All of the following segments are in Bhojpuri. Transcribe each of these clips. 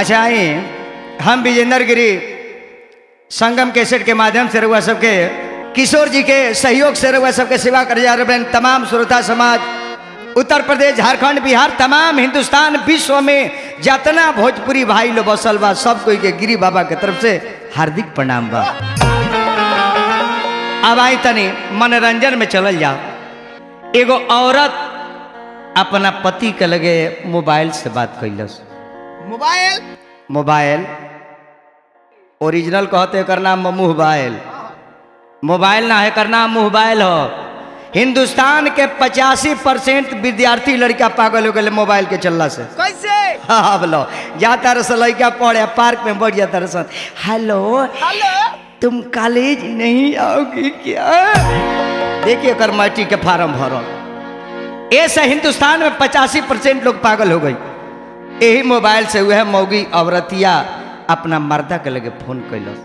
अच्छा आई हम विजेंद्र गिरी संगम कैसेट के माध्यम से रहुआ सबके किशोर जी के सहयोग से रहुआ सबके सेवा कर जा रहे हैं तमाम श्रोता समाज उत्तर प्रदेश झारखंड बिहार तमाम हिंदुस्तान विश्व में जितना भोजपुरी भाई लोग बसल बा सब कोई के गिरी बाबा के तरफ से हार्दिक प्रणाम बा अब आई तनी मनोरंजन में चलल जाओ एगो औरत अपना पति के लगे मोबाइल से बात कैलस मोबाइल मोबाइल ओरिजिनल कहते एकर नाम मोबाइल मोबाइल ना है एकर नाम मोबाइल हो हिंदुस्तान के पचासी परसेंट विद्यार्थी लड़का पागल हो गए मोबाइल के चलला से कैसे हाँ बोलो जाता रस लड़का पढ़े पार्क में बढ़ जाता रसन हेलो हेलो तुम कॉलेज नहीं आओगी क्या देखिए कर माटी के फार्म भरो ऐसे हिंदुस्तान में पचासी परसेंट लोग पागल हो गई यही मोबाइल से वह मौगी औरतिया अपना मर्दा के लगे फोन कैलस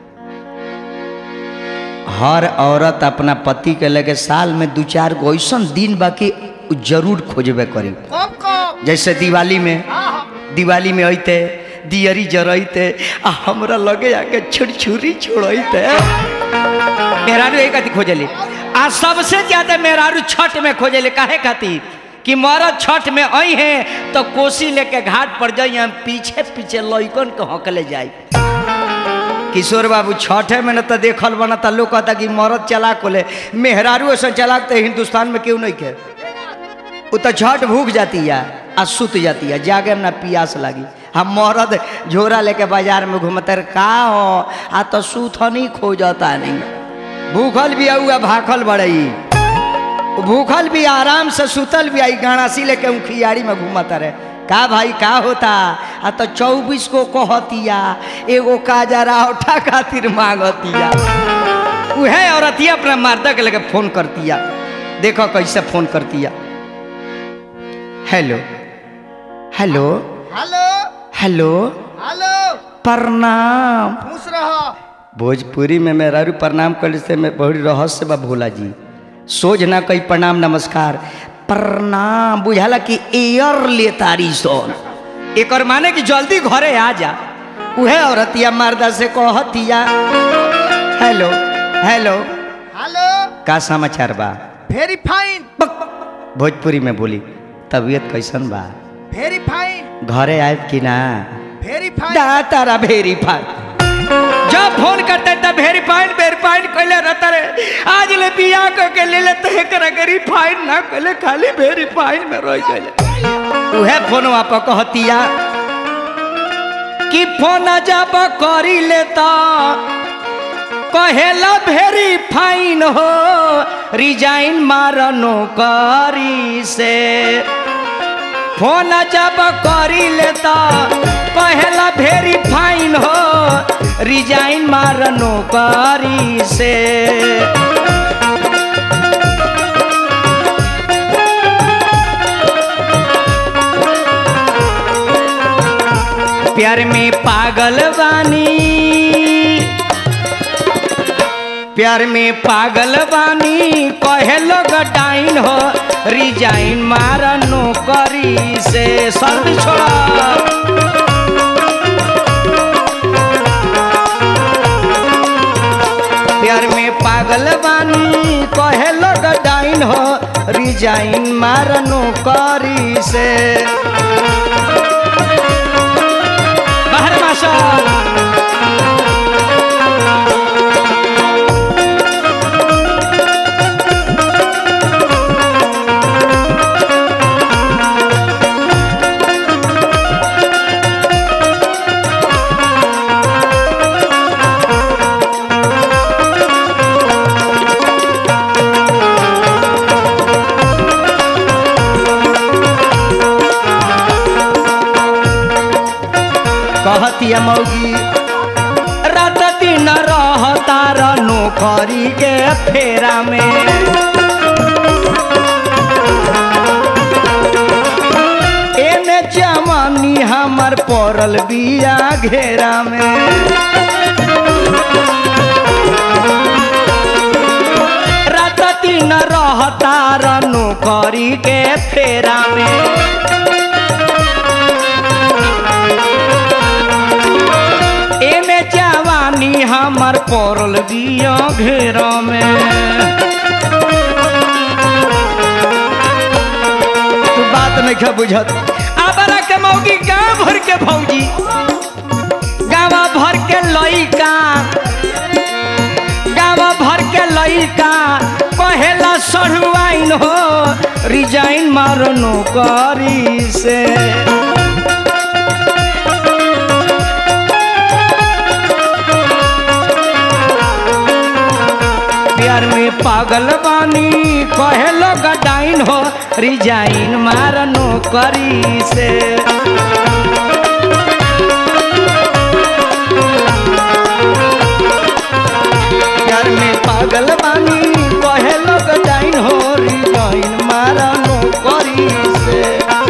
हर औरत अपना पति के लगे साल में दू चार गो ऐसा दिन बाकी जरूर खोजबे करी कब कब जैसे दिवाली में दिवाली में अइते दियरी जरइते आ हमरा लगे आके छुरछुरी छोड़इते मेहरारू एक कथी खोजली आ सबसे ज्यादा मेहरारू छठ में खोजली काहे खातिर कि मरद छठ में आई है तो कोसी लेके घाट पर जाई हम पीछे पीछे लइकन के हकले जाई किशोर बाबू छठे में न तो देखल बना तो लोग कहता कि मरद चला कोले मेहरारू ऐसा चलाक तो हिंदुस्तान में क्यों नहीं के वो तो झट भूख जाती है आ सुत जाती है जागे में ना पियास लगी हम मरद झोरा लेके बाजार में घूमते रहे, का हो आ तो सुथनी खोजता नहीं भूखल भी आऊ आ भाखल बड़ई भूखल भी आराम से सुतल भी आई गाड़ासी लेके उखियारी में घूमता रहे का भाई का होता आ तो चौबीस को कहतिया एगो काजरा उठा खातिर मांगतिया उहे औरतिया अपना मर्दा के लगे फोन करतिया देखो कैसे फोन करतिया hello hello hello hello hello प्रणाम खुश रहो भोजपुरी में मेरा रू प्रणाम कर से मैं बड़ी रहस्य बा भोला जी सोझ ना कई प्रणाम नमस्कार प्रणाम बुझाला कि एयर ले तारी सोन एक माने कि जल्दी घरे आ जा उहे औरतिया मर्दा से कहतिया हेलो हेलो हेलो का समाचार बा वेरी फाइन भोजपुरी में बोली तबीयत कैसन बा वेरी फाइन घरे आयब कि ना वेरी फाइन दा तारा वेरीफाई जब फोन करते तब वेरीफाइड वेरीफाइड कैले रहता रे आज ले बिया क के ले ले तहे करा के रिफाइड ना कैले खाली वेरीफाइड में रह गइले उहे फोन वाप कहतिया कि फोन जब करी लेता कहेला भेरी फाइन हो रिजाइन मारनो करी से फोन जब करी लेता कहेला भेरी फाइन हो रिजाइन मारनो करी से प्यार में पागल बानी प्यार में पागल बानी कहे लोग डाइन हो रिजाइन मारा नौकरी से सर्दी छोड़ा प्यार में पागल बानी कहे लोग डाइन हो रिजाइन मारा नौकरी से बाहर मासा कहतिया मौगी रात दिन रहता र नौकरी के फेरा में एने जवानी हमर पड़ल बिया घेरा में रात दिन रहता र नौकरी के फेरा में पड़ल बिया घेरा में तू बात नहीं खा बुझत आबरा के मौगी गांव भर के भौजी गांव भर के लइका गांव भर के लइका कहेला सढ़ुआइन हो रिजाइन मारो नौकरी से प्यार में पागल बानी कहे लोग डाइन हो रिजाइन मार नौकरी से प्यार में पागल बानी कहे लोग डाइन हो रिजाइन मार नौकरी से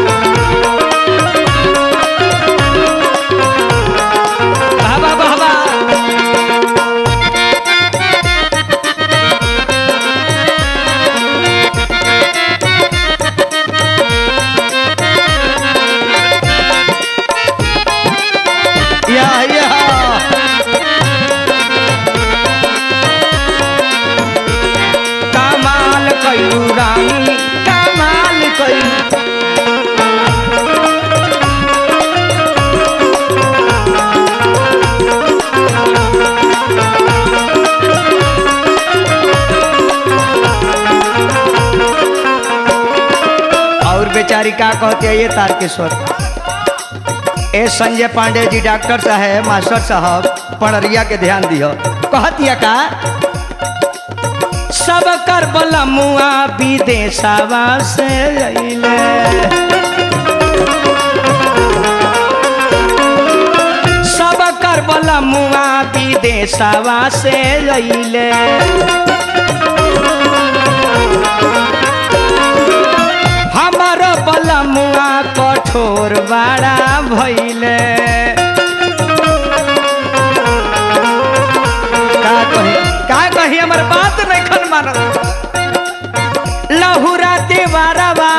बाबा बाबा या या कमाल कयू रानी कमाल कयू और बेचारी का कहते हैं ये तारकेश्वर ए संजय पांडे जी डॉक्टर साहब मास्टर साहब पणरिया के ध्यान दियो कहतिया का सब कर बला मुआ विदेशवा से अइले सब कर बला मुआ विदेशवा से अइले हमार बला मुआ कठोर बड़ा भइले का कही का कही हमर बात नहीं खन मानत लहुरा देवारवा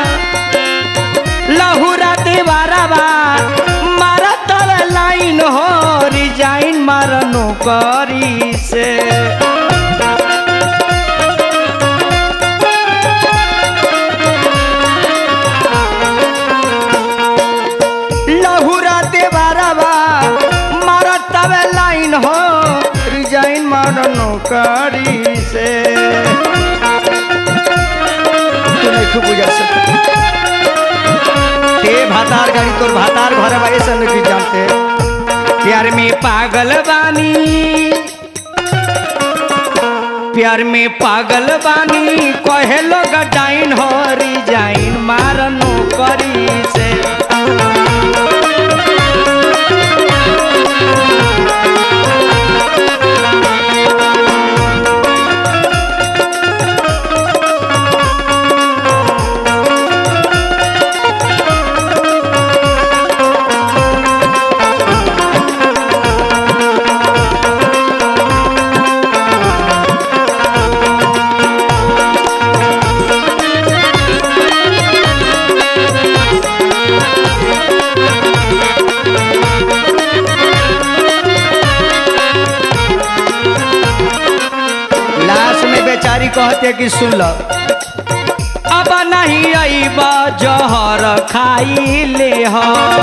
लहुरा देवारवा मारा तर लाइन हो रिजाइन मार नौकरी से लहुरा देवारवा मारा तवे लाइन हो रिजाइन मार नौकरी से तू नहीं खूब बुझा सकता ते भातार गाड़ी तोर भातार घर भाई सब नहीं जानते प्यार में पागल बानी प्यार में पागल बानी कहे लोग डाइन हो रिजाइन मार नौकरी से लास्ट में बेचारी कहते कि सुन लो अब नहीं अईब जहर खाई ले हो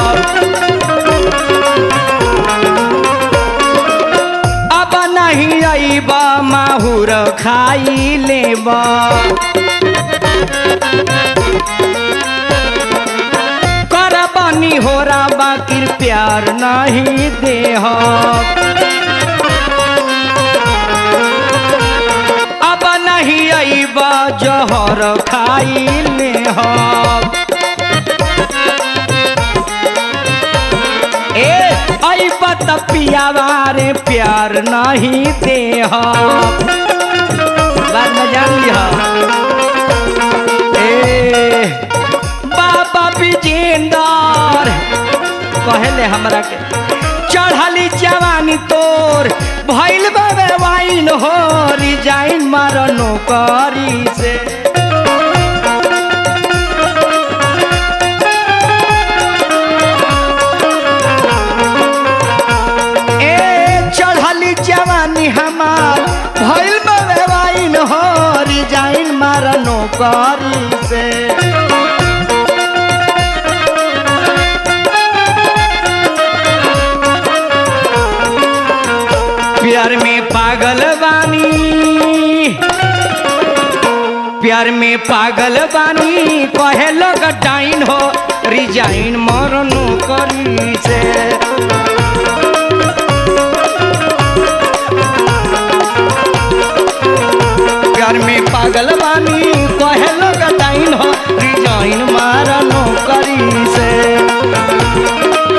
अब नहीं अईब माहुर खाई लेब कर बनी हो बाकी प्यार नहीं देह अब नहीं अईब जहर खाई ले ए अईब त पियावा रे प्यार नहीं देह बात में जान लिह ए बाबा विजेंदर कहले हमरा के चढ़ली जवानी तोर भइल बाबे वाइन हो रिजाइन मार नौकरी से ए चढ़ली जवानी हम रिजाइन मारा नौकरी से प्यार में पागल बानी प्यार में पागल बानी कहे लोग डाइन हो रिजाइन मरनो करी से प्यार में पागल बानी कहे लोग डाइन हो रिजाइन मरनो करी से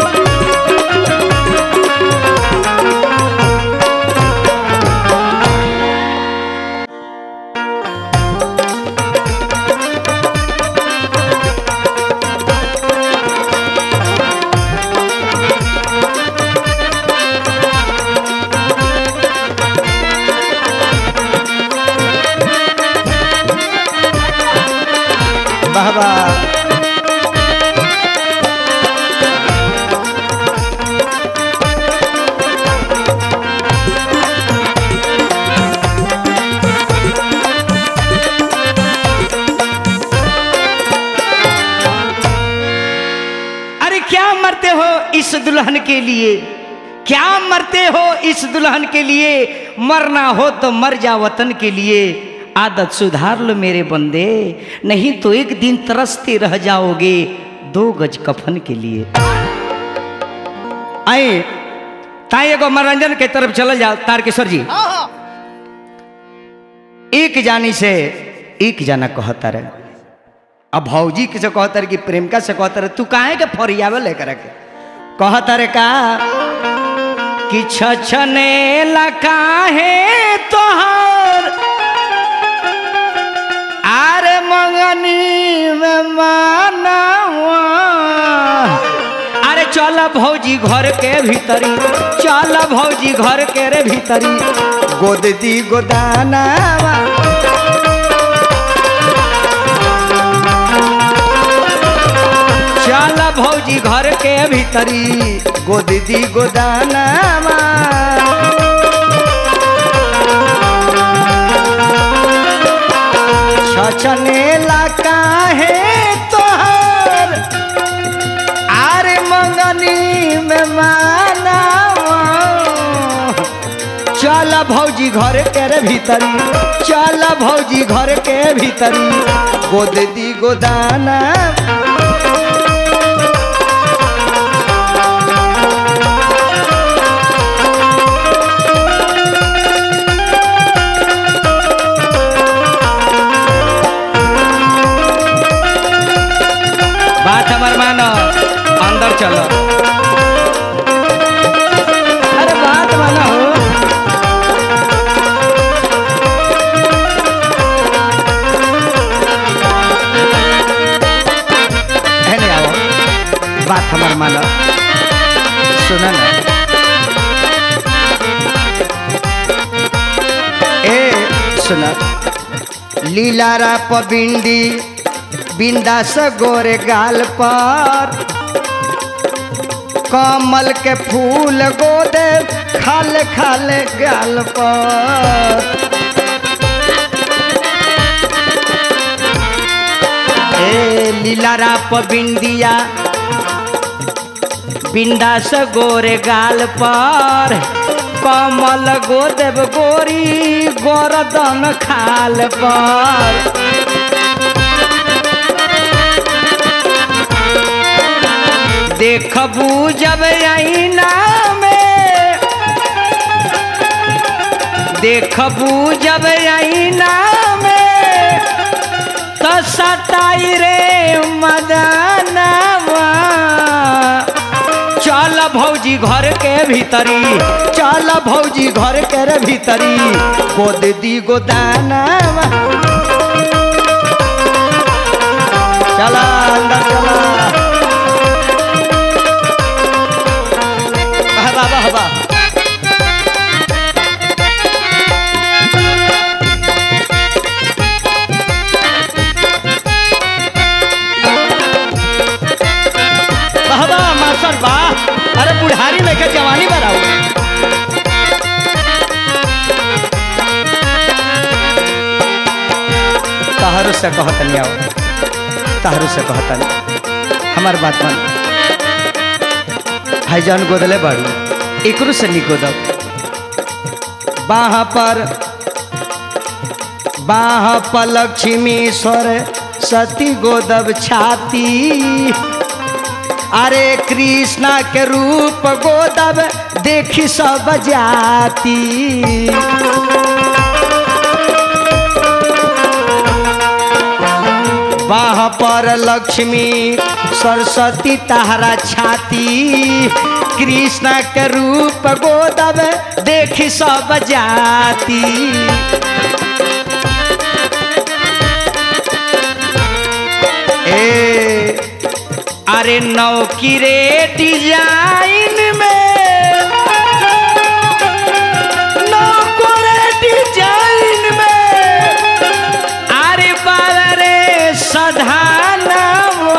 बाबा अरे क्या मरते हो इस दुल्हन के लिए क्या मरते हो इस दुल्हन के लिए मरना हो तो मर जा वतन के लिए आदत सुधार लो मेरे बंदे नहीं तो एक दिन तरसते रह जाओगे दो गज कफन के लिए आए ताई एगो मनोरंजन के तरफ चल जाओ तारकेश्वर जी हाँ हाँ एक जानी से एक जाना कहता रहे अब भौजी के से कहता रहे कि प्रेमिका से कहता रहे तू काहे के फरियावे लेकर के कहता रे का कि छछने लकाहे तोहर आरे मंगनी में मानवा अरे चल भौजी घर के भीतरी चल भौजी घर के रे भीतरी गोद दी गोदानावा चल भौजी घर के भीतरी गोद दी गोदानावा छछने लका है तोहर आरे मंगनी में मानावा चल भौजी घर के रे भीतरी चल भौजी घर के भीतरी गोद दी गोदाना बात हमार मानो अंदर चलो अरे बात मानो हो है नहीं आओ बात हमार मानो सुना ना ए सुना लीलारा पबिंडी बिंदास गोरे गाल पर कमल के फूल गोदे खाल खाल गाल पर ए लीलारा बिंदिया बिंदास गोरे गाल पर कमल गोदेव गोरी गोरदन खाल पर देखबू जब आईना में देखबू जब आईना में तो सताई रे मदनवा चल भौजी घर के भीतरी चल भौजी घर के रे भीतरी गोद दी गोदानवा चला अंदर चला वाह वाह वाह वाह वाह मास्टर वाह अरे बुढ़ारी लेकर जवानी बढ़ाओ से कहतनी आओ ताहरू से कहतनी हमार बात मान भाईजान गोदले बाड़ू एकरो से नहीं गोदब बाह पर बाह पर लक्ष्मीश्वर सती गोदब छाती अरे कृष्णा के रूप गोदब देखी सब जाती बाह पर लक्ष्मी सरस्वती तहरा छाती कृष्ण के रूप गोदब देखी सब जाती ए अरे नौकी रे डिजाइन में नौको रे डिजाइन में अरे बाबा रे सधानव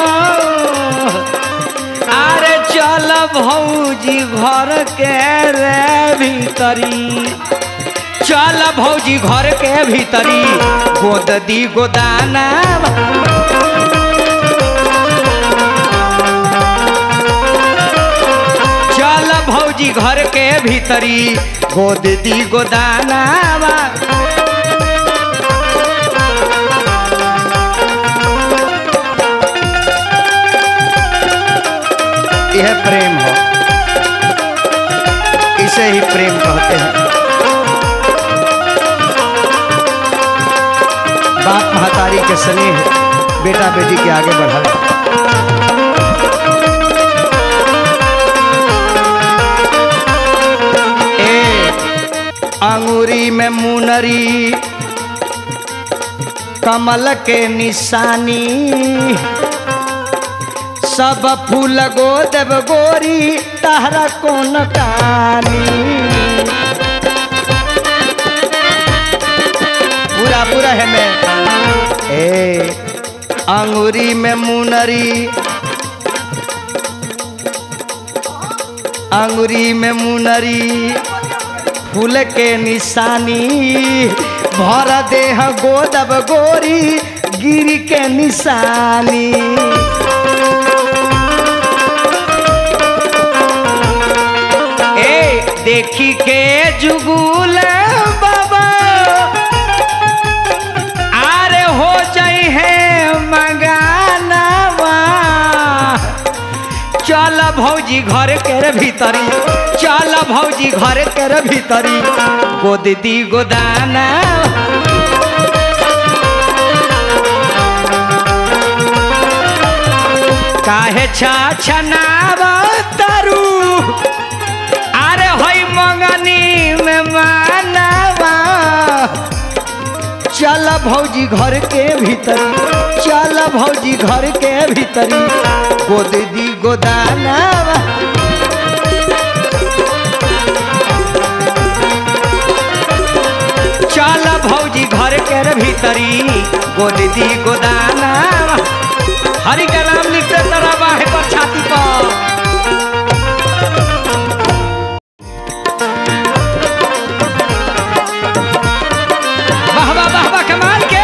अरे चल भौजी घर के रे भीतरी चल भौजी घर के भीतरी गोद दी गोदाना चल भौजी घर के भीतरी गोद दी गोदाना यह प्रेम हो इसे ही प्रेम कहते हैं बाप महतारी के स्नेह बेटा बेटी के आगे बढ़ावे ए अंगूरी में मुनरी कमल के निशानी सब फूल गो देव गोरी तहरा कौन कानी पूरा पूरा है मैं ए अंगूरी में मुनरी अंगूरी में मुनरी फूल के निशानी भर देह गोदब गोरी गिरी के निशानी ए देखी के जुगुल बाबा आरे हो जाई है मंगानावा चल भौजी घर के रे भीतरी चल भौजी घर के रे भीतरी गोद दी गोदाना काहे छा छनावा तारू अरे होई मंगनी में मानवा चल भौजी घर के भीतर चल भौजी घर के भीतरी गोद दी गोदाना चल भौजी घर के भीतरी गोद दी गोदाना हरि का नाम लिखते तरह बाहे पर छाती पर वाह वाह वाह वाह कमाल के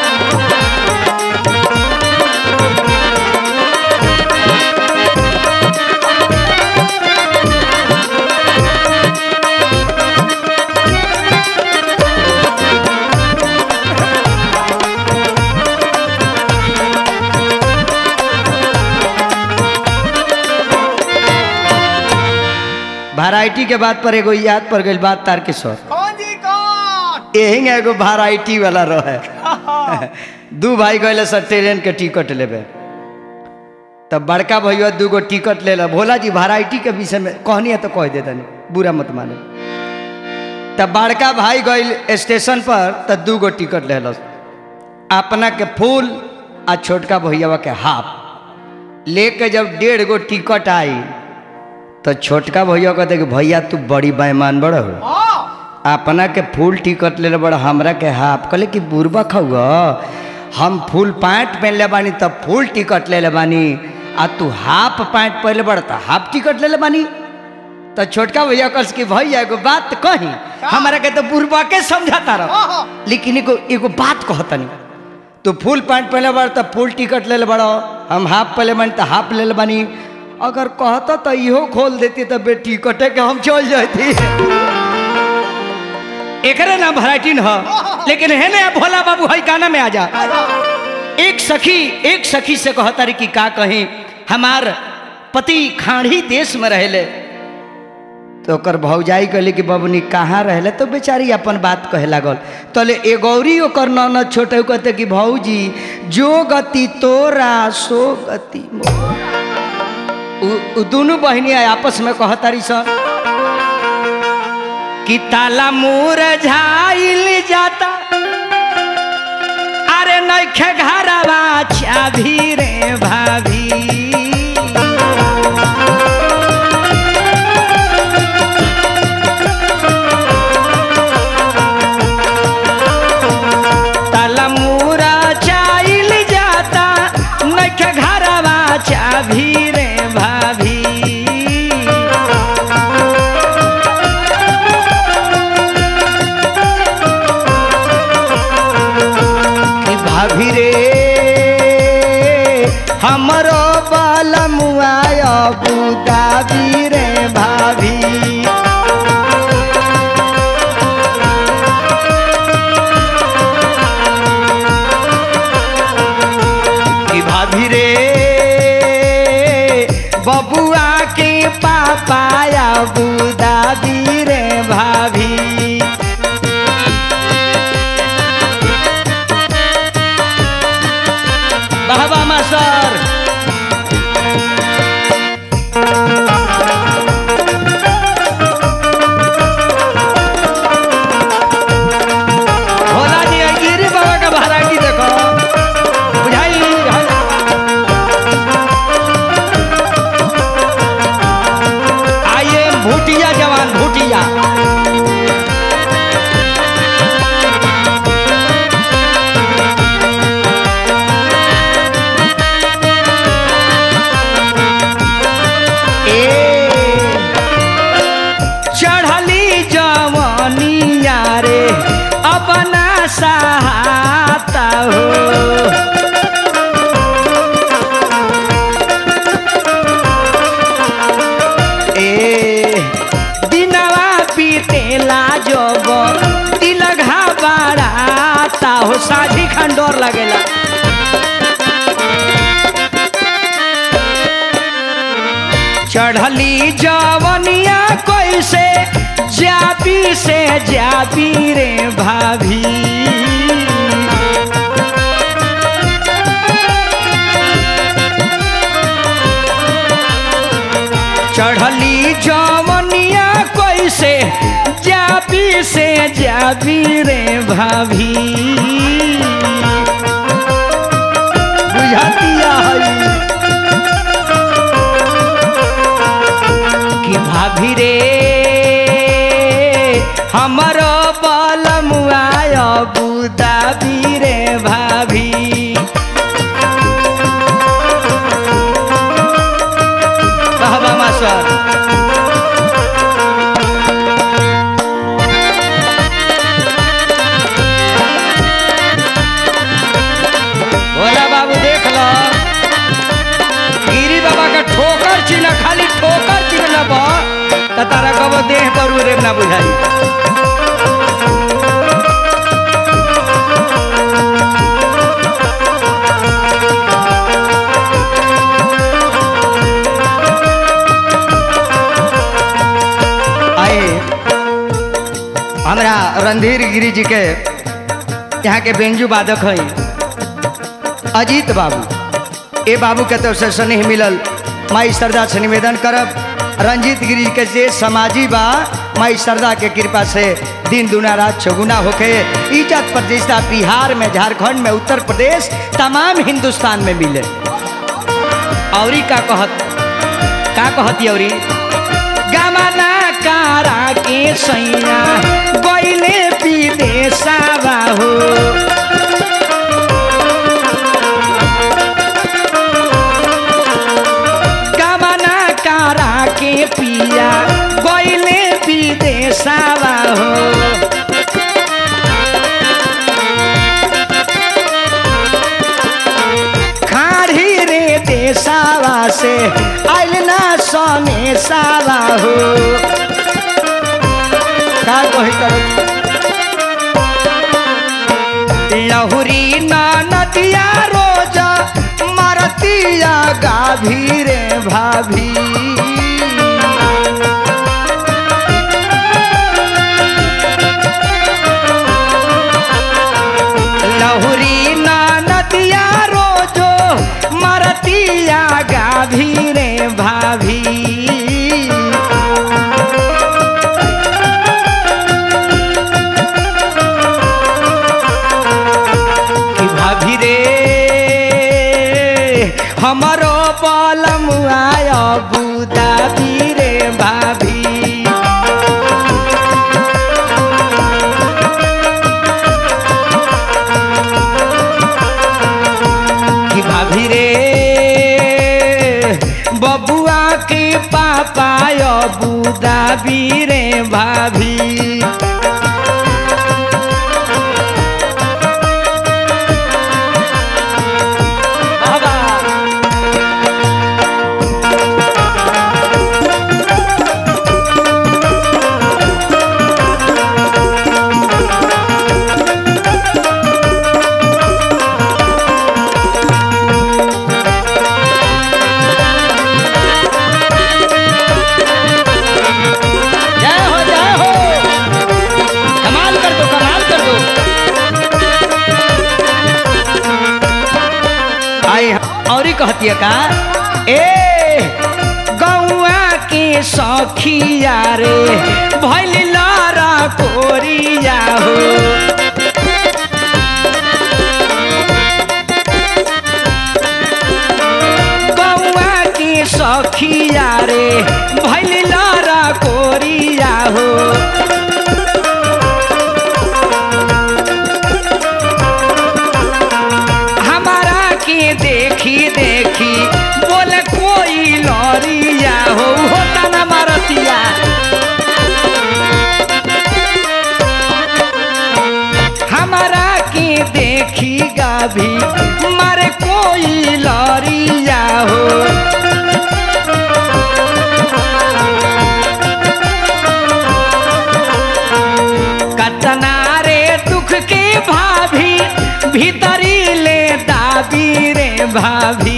वैरायटी के बात पर एगो याद पर गई बात तार के सर कौन जी कौन यही एगो वैरायटी वाला रहे दू भाई गए सर ट्रेन के टिकट लेबे तब बड़का भैया दू गो टिकट ले ला भोला जी वैरायटी के विषय में कहनी है तो कह दे तनी बुरा मत माने तब बड़का भाई गई स्टेशन पर तो दू गो टिकट ले लस अपना के फूल आ छोटका भैया के हाफ लेके जब डेढ़ गो टिकट आई तो छोटका भैया कहते कि भैया तू बड़ी बेईमान बड़ हो हाँ अपना के फुल टिकट ले बड़ हमरा के हाफ कहले कि बुरबा खाऊगा हम फुल पैंट पहन ले बानी तब फुल टिकट ले ले बानी आ तू हाफ पैंट पहले बड़ तो हाफ टिकट ले ले बानी तो छोटका भैया कल कि भैया एगो बात कही हमरा के तो बुरबा के समझाता रह हाँ हाँ लेकिन एगो एगो बात कहतनी तू फुल पैंट पहले बार तो फुल टिकट ले ले बड़ो हम हाफ पहले बन तो हाफ ले ले बनी अगर कहता तो इहो खोल देती तो बे टिकटे के हम चल जाती एकरे नाम वैरायटी न ह लेकिन है ना भोला बाबू हई गाना में आ जा एक सखी एक सखी से कहता रही कि का कहीं हमार पति खाड़ी देश में रहले तो ओकर भौजाई कहले कि बबनी कहाँ रहले तो बेचारी अपन बात कहे लागल तले ए गौरी ओकर ननद छोटे कहते कि भौजी जो गति तोरा सो गति मोरा उ- उ दोनों बहनी आपस में कहतारी सन कि ताला मोर झाइल जाता अरे नैखे घरवा चाभी रे भाभी ताला मोरा चाइल जाता नैखे घरवा चाभी रे भाभी कि भाभी रे हमरो बलमुआ बुदाबी रे भाभी कि भाभी रे बबुआ के पापाया बुदाबी रे भाभी बाबा मास्टर भोला जी आई गिरी बाबा का वैरायटी देखो बुझाई आइए भूटिया जवान भूटिया चढ़ली जवनिया रे अपना सहाता हो ए दिनवा बीतेला जब दिल घबराता हो साझी खंडोर लगेला चढ़ली जवनिया कैसे जाबी से जाबी रे भाभी चढ़ली जवनिया कैसे जाबी से जाबी रे भाभी बुझातिया है कि भाभी रे हमरो बलमुआ बुदाबी रे भाभी कहबा मास्टर भोला बाबू देख लो गिरी बाबा का ठोकर चिन्ह खाली ठोकर चिन्ह बा त तारा कब देह पर रे ना बुझाई आए हमरा रणधीर गिरी जी के यहाँ के बेंजू वादक हैं अजीत बाबू ए बाबू के तरफ से स्नेह मिलल माई श्रद्धा से निवेदन करब रंजीत गिरी के जे समाजी बा माई श्रद्धा के कृपा से दिन दुना रात चौगुना होके इज्जत प्रतिष्ठा बिहार में झारखंड में उत्तर प्रदेश तमाम हिंदुस्तान में मिले औरी का कहत का कहती औरी गमना कारा के सैया गैले विदेशवा हो गमना कारा के पिया गैले विदेशवा हो से आइल ना सने सारा हो का कही कर लहुरी ना नदिया रोज मरतिया गाभी रे भाभी लहुरी ना नदिया रोजो मरतिया गाभी रे भाभी कि भाभी रे हमरो बलम आय बुदा रे भाभी कि भाभी रे बबुआ के पापा बुदा रे भाभी बाबा जय हो जय हो कमाल कर दो कमाल कर दो आई और ही कहती है का ए गौआ के सखिया रे भैल लारा कोरिया हो गौआ के सखिया रे भैल लारा कोरिया हो हमारा के देखी देखी बोले कोई लौरिया हो होता ना मारतिया हमारा के देखी गाभी मारे कोई लौरिया हो कतना रे दुख के भाभी भीतरी ले दाबी रे भाभी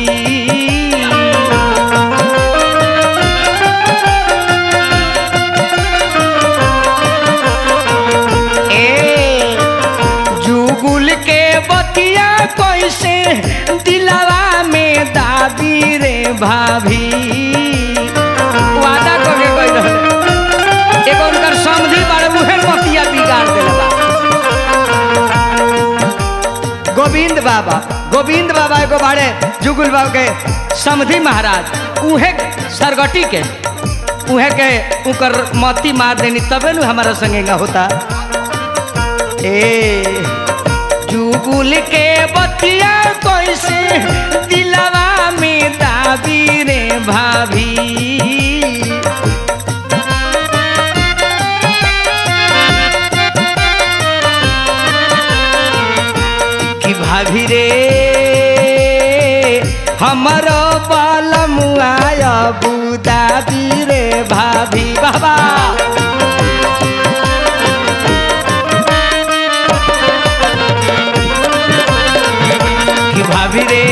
ए जुगुल के बतिया कैसे दिलवा में दाबी रे भाभी वादा करके कह रहे एगो उनकर समझी बारे उहे बतिया बिगाड़ देला गोविंद बाबा गोविंद बाबा एगो बाड़े जुगुल बाबा के समधी महाराज उहे सरगटी के उहे के उकर मती मार देनी तबे नु हमारा संगेगा होता ए जुगुल के बतिया कैसे दिलवा में दाबी रे भाभी कि भाभी रे हमरो बलम आय बुदा रे भाभी बाबा कि भाभी रे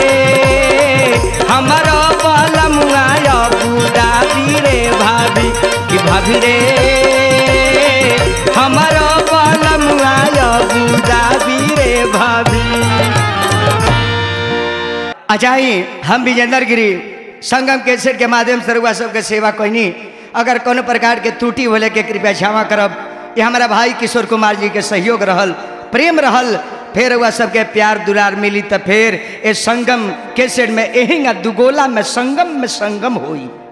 हमरो बलम आय बुदा रे भाभी कि भाभी रे हमरो बलम आय बुदा रे भाभी अजाई हम विजेंद्र गिरी संगम केसर के माध्यम से रुआ सबके सेवा कोई अगर कोनो प्रकार के त्रुटि होले के कृपया क्षमा करब ये हमारा भाई किशोर कुमार जी के सहयोग रहल प्रेम रहल फिर वह सबके प्यार दुलार मिली तो फिर ये संगम केसर में एहिंगा दुगोला में संगम में संगम होई